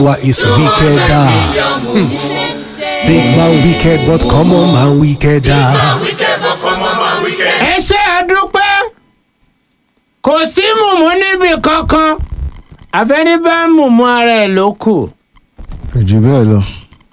Wa is wickeder. Big man wicked, but common man wickeder. ẹ ṣe àdúpẹ́ kò sí mùmú níbi kankan àfẹ́ní bá mùmú ara ẹ̀ ló kù. kò jù bẹ́ẹ̀ lọ.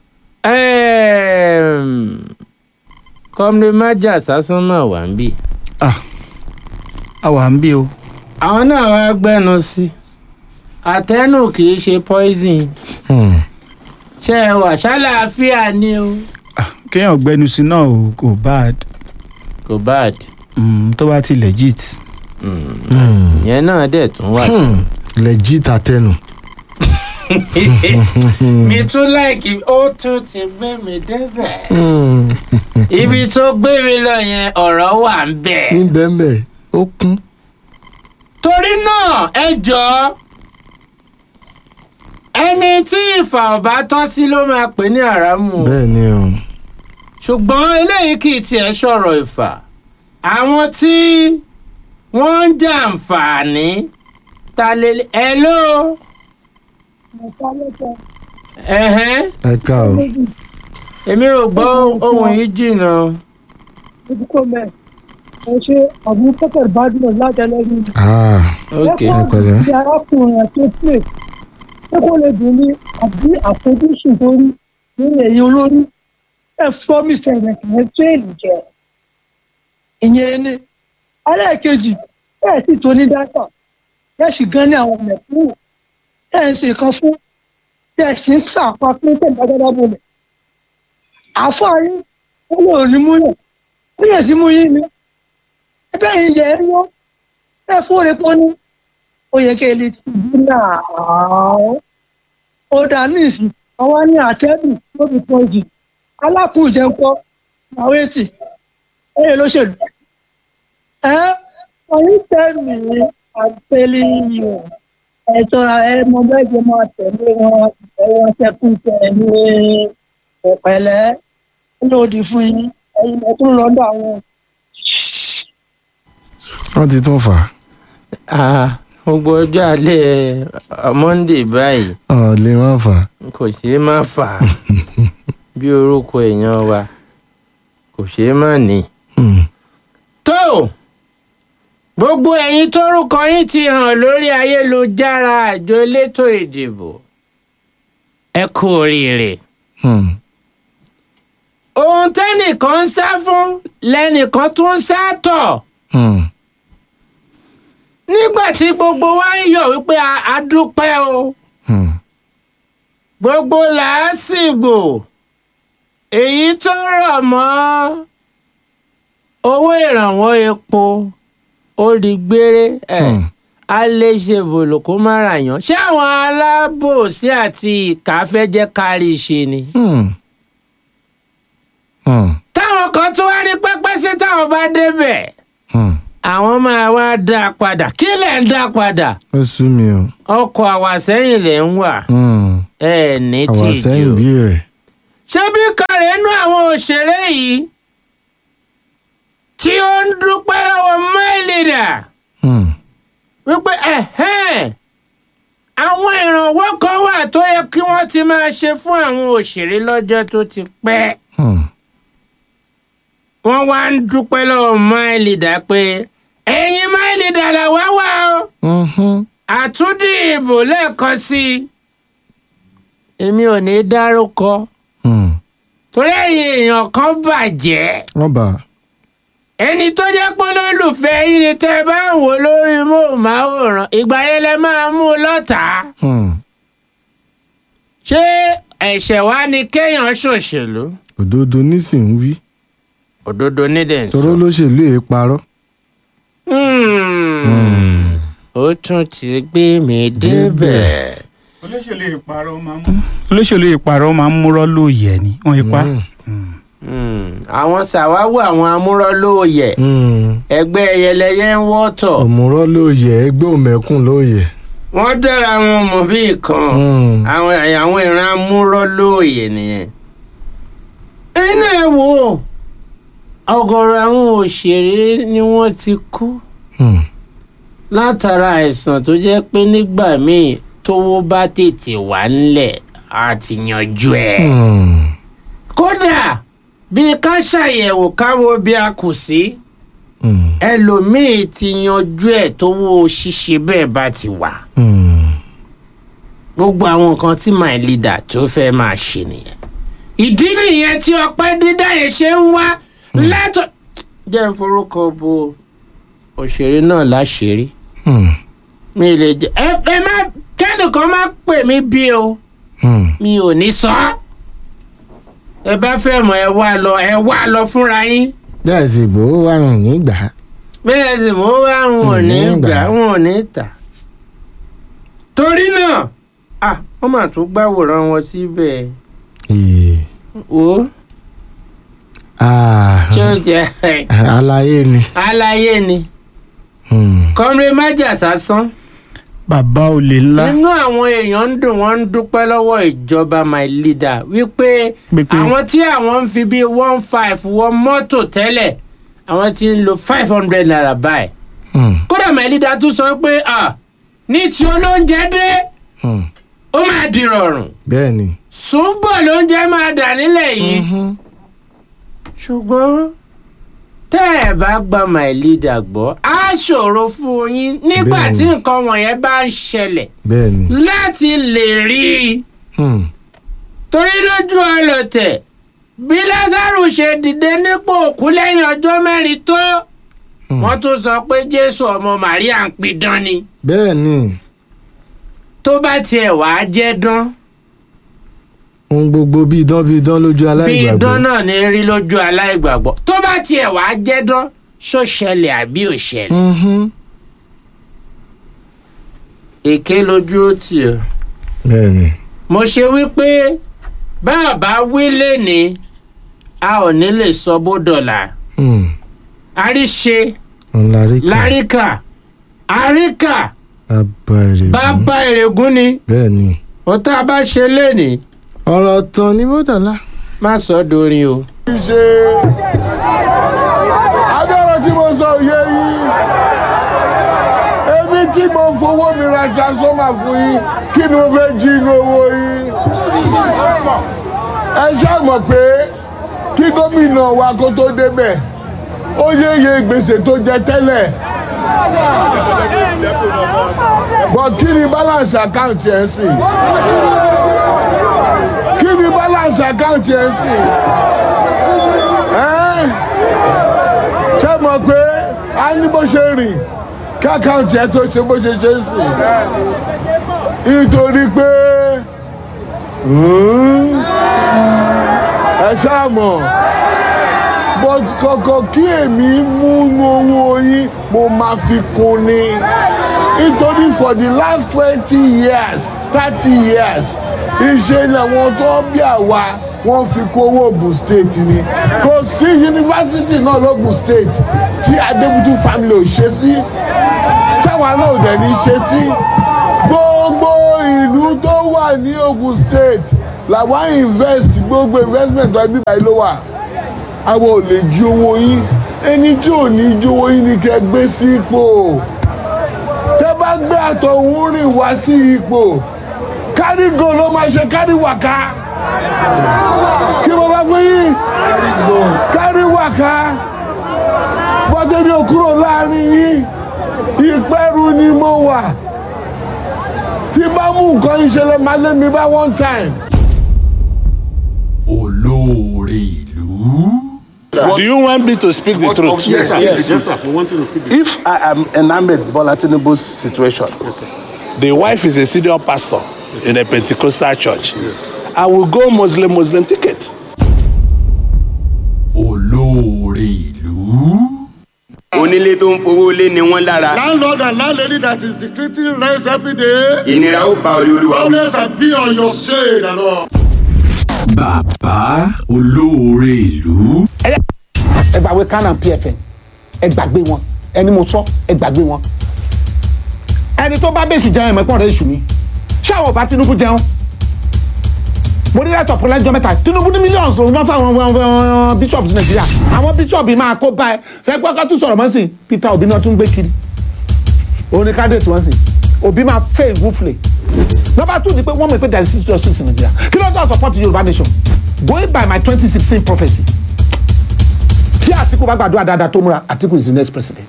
kọ́mí májà sásán náà wà ń bì. ah àwa ń bí o. àwọn náà wá gbẹ́nu sí àtẹnu kì í ṣe poison Hmm. ṣé ẹ wà ṣàlàáfíà ni o. Ah, kéèyàn gbẹnu sí náà o kò bad kò bad Mm, tó bá ti legit. ìyẹn náà dẹ̀ tún wà. Hmm. Legit àtẹnu. mi tún láìkí ó tún ti gbé mi débẹ̀. Hmm. ibi tó gbé mi lọ yẹn ọ̀rọ̀ wà ń bẹ̀. Ní bẹ́ẹ̀ ó kún. torí náà ẹ jọ̀ọ́ ẹni tí ìfà ọ̀bá tọ́ sí ló máa pè ní àràmù o. Bẹ́ẹ̀ ni o. ṣùgbọ́n eléyìí kì í tiẹ̀ sọ̀rọ̀ ìfà àwọn tí wọ́n ń jàǹfààní ta lè ẹ ló ẹ̀hẹ́n Ẹ ká o. èmi ò gbọ́ ohun yìí jìnnà ojúkọ mẹ ẹ ṣe ọdún pẹpẹ badmus láti ẹlẹgbẹrún Ah. ok ẹ pẹ̀lẹ́. ti arákùnrin àti pé ṣé kó lè dùn ní àbí àfojúsùn tó rí nínú èyí olórí ẹ fọmísẹ rẹ kì í tó èlù jẹ ìyẹn ni ẹlẹ́ẹ̀kejì ẹ sì tó ní dátà ẹ sì gan ní àwọn mẹ̀kúrò ẹ ń ṣe kan fún ẹ sì ń sàpá fún tẹ̀gbádábá bolẹ̀ àfáàrí ó lè ní múlẹ̀ ó yẹ sí mú yín ni ẹgbẹ́ yìí yẹ ẹ́ wọ́n ẹ fóore pọ́n ní ó yẹ kí ẹ lè ti bí náà ó dà ní ìsìn àwọn ní àtẹ́bù ló fi pọ́n jù alákùnjẹ ń kọ́ àwọn ètì ẹ̀yẹ lóṣèlú ẹ ọ̀yìn tẹ̀mí àtẹlẹ yìí ẹ tọ́ra ẹ mọ bẹ́ẹ̀ jẹ́ máa tẹ̀lé wọn ẹ̀wọ̀n ṣẹ́kùn tẹ̀lé ọ̀pẹ̀lẹ́ lòdì fún yín ẹ̀yin ẹ̀ tún lọ́dọ̀ àwọn Wọ́n ti tún fà á. Ah, gbogbo ọjọ́ alẹ́ eh, monday báyìí Ọ̀ lè má fà á. kò ṣeé má fà á bí orúkọ èèyàn wa kò ṣeé má ní. Hmm. tó gbogbo ẹ̀yin tórúkọ yín ti hàn lórí ayélujára àjọ elétò ìdìbò ẹ kú oríire Hmm. ohun tẹ́nìkan ń sá fún lẹ́nìkan tún ń sá tọ̀ Hmm. nígbà tí gbogbo wa ń yọ̀ wípé a- a dúpẹ́ o Hmm. gbogbo làásìgbò èyí tó rọ̀ mọ́ owó ìrànwọ́ epo ó di gbére ẹ̀. Hmm. a lè ṣe bòlò kó má ra yàn ṣé àwọn alábòsí àti ìkà fẹ́ jẹ́ kárí ṣe ni. Hmm. Hmm. táwọn kan tó wá ní pẹ́pẹ́ sí táwọn bá débẹ̀ Hmm. àwọn máa wá dá a padà kí lẹ̀ ń dá a padà Ó sú mi o. ọkọ̀ àwàsẹ́yìn lẹ̀ ń wà Hmm. ẹ̀ ní Àwa sẹ́yìn tìjú. bí rẹ̀. ṣé bí kàrẹ́ nú àwọn òṣèré yìí tí ó ń dúpẹ́ lọ́wọ́ máìlìdà Hmm. wípé ẹ̀hẹ́n àwọn ìrànwọ́ kan wà tó yẹ kí wọ́n ti máa ṣe fún àwọn òṣèré lọ́jọ́ tó ti pẹ́. Hmm. wọ́n wá ń dúpẹ́ lọ́wọ́ máìlìdà pé ẹ̀yin máìlìdà làwa wà o Mhm. àtúndì ìbò lẹ́ẹ̀kan sí i. èmi ò ní dárúkọ Hmm. torí ẹ̀yin èèyàn kan bàjẹ́ Wọ́n bà á. ẹni tó jẹ́ pé olólùfẹ́ yín ni tẹ́ ẹ bá ń wò lórí móhùnmáwòrán ìgbà yẹn lẹ máa mú un lọ́tàá. Hmm. ṣé ẹ̀ṣẹ̀ wá ni kéèyàn ṣòṣèlú. Òdodo nísìnyí wí. òdodo nídẹ̀ ń Toró sọ. lóṣèlú èé parọ́. Hmm. ó tún ti gbé mi débẹ̀. olóṣèlú ìparọ́ máa ń mú. olóṣèlú ìparọ́ máa ń múrọ́ lóòyẹ̀ ni wọ́n ipá. Hmm. Hmm. àwọn ṣàwáwò àwọn amúrọ́lóòyẹ̀ Hmm. ẹgbẹ́ ẹyẹlẹyẹ ń wọ́tọ̀ Òmùrọ́ ló yẹ ẹgbẹ́ òmẹ̀kùn ló yẹ. wọ́n dára wọn mọ̀ bí nǹkan Hmm. àwọn àwọn ìran amúrọ́lóòyẹ̀ nìyẹn. ẹnu ẹ wò ó ọ̀gọ̀rọ̀ àwọn òṣèré ni wọ́n ti kú Hmm. látara àìsàn tó jẹ́ pé nígbà míì tówó bá tètè wà ńlẹ̀ á ti yanjú ẹ̀. Hmm. kódà bí ká ṣàyẹ̀wò káwo bí a kù sí Hmm. ẹlòmíì ti yanjú ẹ̀ tówó ṣíṣe bẹ́ẹ̀ bá ti wà. Hmm. gbogbo àwọn nǹkan tí my leader tó fẹ́ máa ṣe nìyẹn. ìdí nìyẹn tí ọpẹ́ dídá yẹn ṣe ń wá látọ̀. jẹ́ ń forúkọ bo òṣèré náà láṣìírí Hmm. mi lè jẹ ẹ ẹ má kẹ́nìkan má pè mí bí o Hmm. mi ò ní sọ ọ́. ẹ bá fẹ́ mọ̀ ẹ wá lọ ẹ wá lọ fúnra yín bẹ́ẹ̀ sì gbowó wà rùn nígbà. bẹ́ẹ̀ sì mo wá wọn ò ní Mm, gbà gbà. wọn ò ní tà. torí náà à wọ́n mà tún gbàwòrán wọn síbẹ̀ Ee. o Ah. ṣé o jẹ aláyé ni. aláyé ni Hmm. kọ́mrẹ́ májà sásán bàbá olè ńlá nínú àwọn èèyàn ń dùn wọ́n ń dúpẹ́ lọ́wọ́ ìjọba my leader wípé Pé pé- àwọn tí àwọn ń fi bíi one five wọ mọ́tò tẹ́lẹ̀ àwọn tí ń lo five hundred naira báyìí Hmm. kódà my leader tún sọ pé ah, ní tí olóúnjẹ dé Hmm. ó máa di rọrùn bẹ́ẹ̀ ni. ṣùgbọ́n lóúnjẹ máa dà nílẹ̀ yìí Mhm. ṣùgbọ́n tẹ́ ẹ̀ bá gba my leader gbọ́ á ṣòro fún yín nígbà Bẹ́ẹ̀ni. tí nǹkan wọ̀nyẹn bá ń ṣẹlẹ̀ bẹ́ẹ̀ ni. láti lè rí i Hmm. torí lójú ọlọ̀tẹ̀ bí lázaro ṣe dìde nípò òkú lẹ́yìn ọjọ́ mẹ́rin tó Hmm. wọ́n tún sọ pé jésù ọmọ màríà ń pidán ni bẹ́ẹ̀ ni. tó bá tiẹ̀ wàá jẹ́ dán ohun gbogbo bí idán bí idán lójú bí aláìgbàgbọ́. idán náà ní rí lójú aláìgbàgbọ́ tó bá tiẹ̀ wàá jẹ́ dán ṣó ṣẹlẹ̀ àbí ò ṣẹlẹ̀ Mhm. èké lójú ó tì ọ́ bẹ́ẹ̀ ni. mo ṣe wípé bá a bá wí lẹ́ni a ò ní lè sọ bó dọ̀là Hmm. àríṣe òun la rí kà. láríkà àríkà bàbá rẹ̀ bàbá ìrègùn ni bẹ́ẹ̀ ni. ó tá a bá ṣe lénìí ọ̀rọ̀ tán ni mọ́dàlá. má sọ dorin o. ṣe agbára tí mo sọ òye yìí èmi tí mo fowó mi ra transformer fún yín kí ni mo fẹ́ jí inú owó yín ẹ ṣáà mọ̀ pé kí gómìnà wa kó tó débẹ̀ ó yéye gbèsè tó jẹ tẹ́lẹ̀ bọ̀ kí ni balance account yẹn sì kí ni balance account yẹn sì ẹ́ ṣé mọ̀ pé a ní bó ṣe rìn kí àkáǹtì ẹ tó ṣe bó ṣe ṣe ń sìn nítorí pé hmm, ẹ ṣáà mọ̀ but kọ̀kọ̀ kí èmi múnú owó yín mo máa fi kún ni nítorí for the last twenty years thirty years iṣẹ́ làwọn tó bí àwa wọ́n fi kó owó Ògùn state ni kò sí yunifásitì náà lógùn state tí Adébútú family ò ṣe sí táwa náà ò dẹ̀ ní ṣe sí gbogbo ìlú tó wà ní Ògùn state làwọn invest gbogbo investment wa bíbá yìí ló wà àwọn ò lè jí owó yín ẹni tí ò ní jí owó yín ni kẹ́ gbé sí ipò tẹ́ bá gbé àtọ̀hún rìn wá sí ipò kárí go ló máa ṣe kárí wàká kí mo bá fún yín kárí wàká bọ́tẹ́ ní òkúrò láàrin yín ìpẹ́rù ni mo wà tí bá mú nǹkan ìṣẹ̀lẹ̀ máa lé mi bá one time. olóore ìlú. Do you want me to speak the truth? Yes, sir. Yes, sir. We want you to speak the If I am enamored Bola Tinubu's situation, the wife is a senior pastor in a Pentecostal church. I will go Muslim Muslim ticket. olóore ìlú. onílé tó ń fowó lé ni wọ́n lára landlord and landlady that is decreasing rent every day ìnira ó ba olè olúwa wí. always be on your shade and all. bàbá olóore ìlú. ẹ gbàgbé canon pfn ẹ gbàgbé wọn ẹni mo sọ ẹ gbàgbé wọn ẹni tó bá bèsì jẹun ẹ̀mẹ́pọ̀n rẹ̀ èṣù ni ṣé àwọn ọba tinubu jẹun mo ní láti ọ̀pọ̀ lẹ́jọ́ mẹ́ta tinubu ní millions lòun náà fáwọn uh, uh, bishops nàìjíríà àwọn bishops máa kó bá ẹ fẹ́ gbọ́ ká tún sọ̀rọ̀ mọ́ sí i peter obi náà tún gbé kiri òun ni candidate wọn sì obi máa fẹ́ ìwúflẹ̀ number two ni pé wọ́n mọ̀ pé there is justice in Nigeria kí ló dé support Yorùbá nation going by my twenty sixteen prophecy tí Àtíkù bá gbàdúrà dáadáa tó múra Àtíkù is the next president.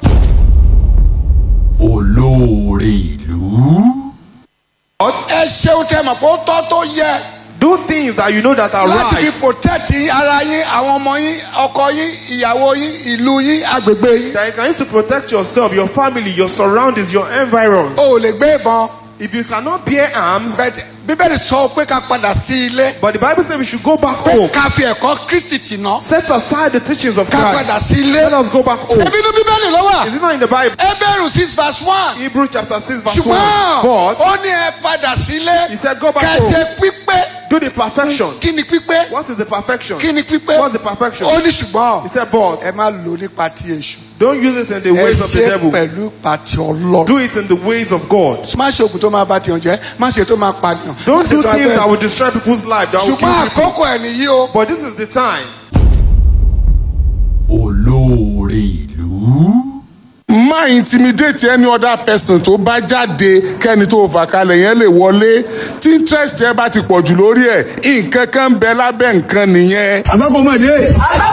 olóore ìlú. ẹ ṣeun tẹ mọ̀ pé ó tọ́ tó yẹ. do things that you know that are láti right. fi protect ara yín àwọn ọmọ yín ọkọ yín ìyàwó yín ìlú yín agbègbè yín. that you can use to protect yourself your family your surroundings your environs. o ò lè gbé ìbọn. if you cannot bear arms. but bíbélì sọ pé ká padà sí ilé. but the bible says we should go back pé home. ká fi ẹ̀kọ́ kristi tì ná. set aside the teachings of ká Christ. padà sí ilé. let us go back home. ṣebí inú bíbélì ló wà. is it not in the bible. Hebrew six verse one. Hebrews chapter six verse one. ṣùgbọ́n but ó ní ẹ padà sílé. he said go back kẹ́ home. ṣe pípé. do the perfection. kí ni pípé. what is the perfection. kí ni pípé. what's the perfection. ó ní ṣùgbọ́n. he said but. ẹ má lò nípa ti èṣù. don't use it in the ẹ ways of the ṣe devil. pẹ̀lú pàtì ọlọ́run. do it in the ways of God. má ṣe oògùn tó máa bá tiyan jẹ́ má ṣe tó máa pànìyàn. má don't ṣe do tó things abẹ́- that will destroy people's life that will kill ṣùgbọ́n people. àkókò ẹ̀ nìyí o. but this is the time. olóore ìlú. má intimidate any other person tó bá jáde kẹ́ni tó fà kalẹ̀ yẹn lè wọlé tí interest ẹ bá ti pọ̀ jù lórí ẹ̀ nǹkan kan ń bẹ lábẹ́ nǹkan nìyẹn. àbákọ́mọdé.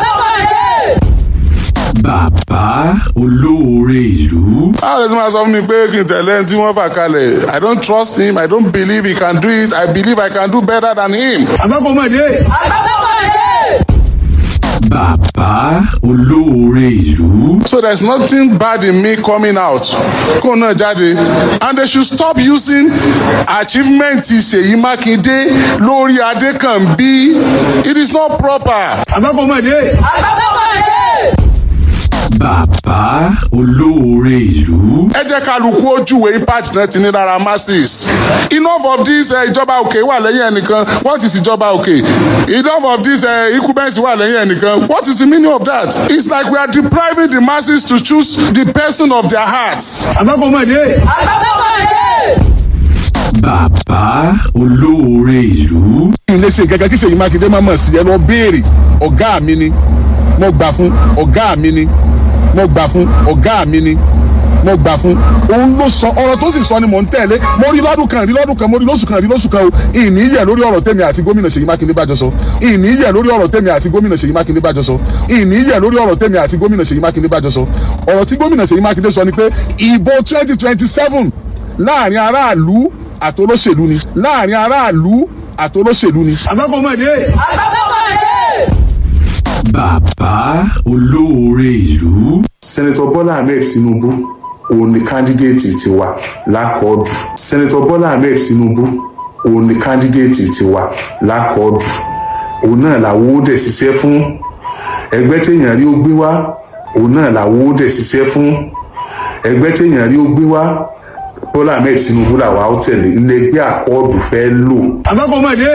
bàbá olóore ìlú. báwo lè ti máa sọ fún mi pé kí n tẹ̀lé ẹni tí wọ́n fà kalẹ̀ i don't trust him i don't believe he can do it i believe i can do better than him. àbákọ́mọdé. bàbá olóore ìlú. so there is nothing bad in me coming out kó náà jáde and they should stop using achievement Ṣèyí Mákindé lórí Adékànbí it is not proper. àbákọ́mọdé. bàbá olóore ìlú. ẹ jẹ́ kálukú ojúwe impact náà ti ní lára masses enough of this uh, ìjọba òkè wà lẹ́yìn ẹnìkan what is ìjọba òkè enough of this uh, incumbents wà lẹ́yìn ẹnìkan what is the meaning of that it's like we are depriving the masses to choose the person of their hearts. àbákọ́mọdé. bàbá olóore ìlú. ilé ṣe gẹ́gẹ́ kí Ṣèyí Mákindé má mọ̀ sí ẹ lọ béèrè ọ̀gá mi ni mo gbà fún ọ̀gá mi ni mo gbà fún ọ̀gá mi ni mo gbà fún òun ló sọ ọ̀rọ̀ tó sì sọ ni mò ń tẹ̀lé mo rí lọ́dún kan rí lọ́dún kan mo rí lóṣù kan rí lóṣù kan o ìní yẹ lórí ọ̀rọ̀ tèmi àti gómìnà Ṣèyí Mákindé bá jọ sọ ìní yẹ lórí ọ̀rọ̀ tèmi àti gómìnà Ṣèyí Mákindé bá jọ sọ ìní yẹ lórí ọ̀rọ̀ tèmi àti gómìnà Ṣèyí Mákindé bá jọ sọ ọ̀rọ̀ tí gómìnà Ṣèyí Mákindé sọ ni pé ìbò twenty twenty seven láàrin aráàlú àtolóṣèlú ni láàrin aráàlú àtolóṣèlú ni. àbákọ́mọdé. bàbá olóore ìlú. sẹ́nẹ́tọ̀ bọ́lá ahmed tinubu òun ni kándídéètì tiwa lákọ̀ọ́dù sẹ́nẹ́tọ̀ bọ́lá ahmed tinubu òun ni kándídéètì tiwa lákọ̀ọ́dù òun náà làwọn ó dẹ̀ ṣiṣẹ́ fún ẹgbẹ́ téèyàn rí ó gbé wá òun náà làwọn ó dẹ̀ ṣiṣẹ́ fún ẹgbẹ́ téèyàn rí ó gbé wá bọ́lá ahmed tinubu làwa ó tẹ̀lé ilé ẹgbẹ́ àkọọ́dù fẹ́ lò. àbákọ́mọdé.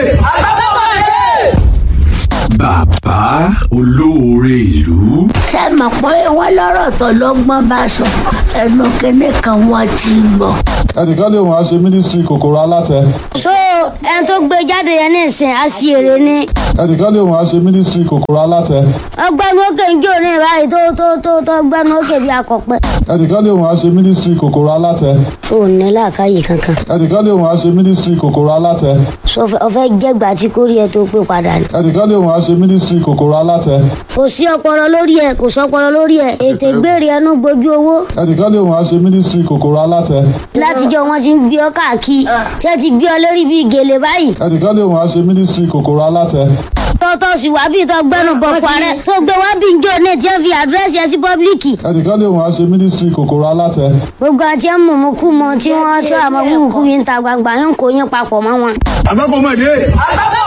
bàbá olóore ìlú. ṣé mọ̀ pé wọ́n lọ́rọ̀ tó lọ́gbọ́n bá sọ ẹnu kínní kan wọ́n ti bọ̀. ẹnìkan lè wọ́n á ṣe mínísítírì kòkòrò alátẹ. so ẹni tó gbé jáde yẹn ní ìsìn àṣìírí ni. ẹnìkan lè wọ́n á ṣe mínísítírì kòkòrò alátẹ. ọgbẹ́ni òkè ń jó ní ìbáyìí tó tó tó tó gbẹ́ni òkè bí akọ̀pẹ́. ẹnìkan lè wọ́n á ṣe mínísítírì kòkòrò alátẹ. o ò ní làákàyè kankan. ẹnìkan lè wọ́n á ṣe mínísítírì kòkòrò alátẹ. so ọfẹ jẹgbà tí kórìí ẹ tó pé padà ni. ẹnìkan lè wọ́n á ṣe mínísítírì kòkòrò alátẹ. kò sí ọpọlọ lórí ẹ kò sọpọlọ lórí ẹ ètè gbére ẹnu gbójú owó. ẹnìkan lè wọ́n á ṣe mínísítírì kòkòrò alátẹ. látijọ́ wọn ti ń gbé ọ káàkiri tí ẹ ti gbé ọ lórí bíi gèlè báyìí. ẹnìkan lè wọ́n á ṣe mínísítírì kòkòrò alátẹ. tọ́tọ́ sì wá bíi tó gbẹ́nu bọ̀ fún ààrẹ tó gbé wá bíi njó ní tí ẹ fi àdírẹ́sì ẹ sí pọ́blíkì. ẹnìkan lè wọ́n á ṣe mínísítírì kòkòrò alátẹ. gbogbo àti ẹ mú mú kú mọ tí wọ́n tí àmọ́ kúkú yín ta gbangba yín kò yín papọ̀ mọ́ wọn. àbákọ́mọdé.